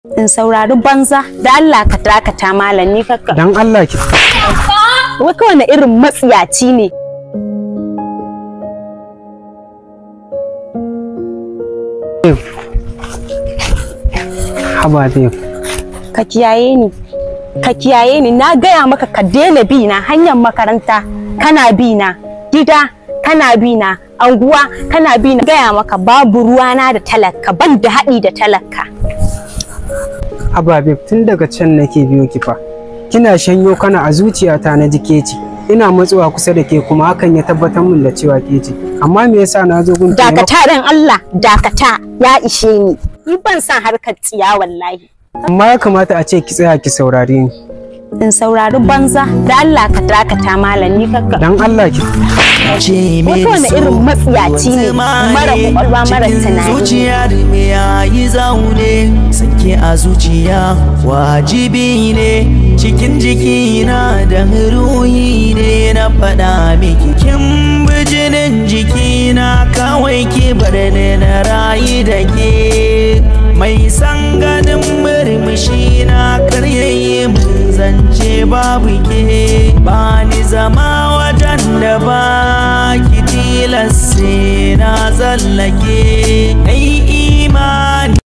in saurari banza da Allah ka dakata malam ni kakka Dan Allah ki. wai kawai na irin matsiyaci ne Haba dai. ka kiyaye ni ka kiyaye ni na gaya maka ka daina bi na hanyar makaranta kana bi na gida kana bi na anguwa kana bi na gaya maka babu ruwana da talaka ban da haɗi da talaka Haba babe tun daga can nake biyo ki fa. Kina shanyo kana a zuciyata na jike ci. Ina matsuwa kusa da ke kuma hakan ya tabbatar min da cewa ke ce. Amma me yasa na zo gun taimako? dakata dan Allah dakata ya ishe ni ni ban san harkar tsiya wallahi Amma ya kamata a ce ki tsaya ki saurare ni. in saurari banza da Allah ka dakata malam ni kakka Dan Allah ki. wai kawai na irin matsiyaci ne mara kwakwalwa mara tunani zuciyar me yayi zaune sanke a zuciya wajibi ne cikin jikina da ruhi ne na faɗa miki kin bijinin jikina kawai ki bar ni na rayu da ke mai san ganin murmushi na karyayi mun zance babu ke ba ni zama wajen da ba ki tilas sai na zallake ai imani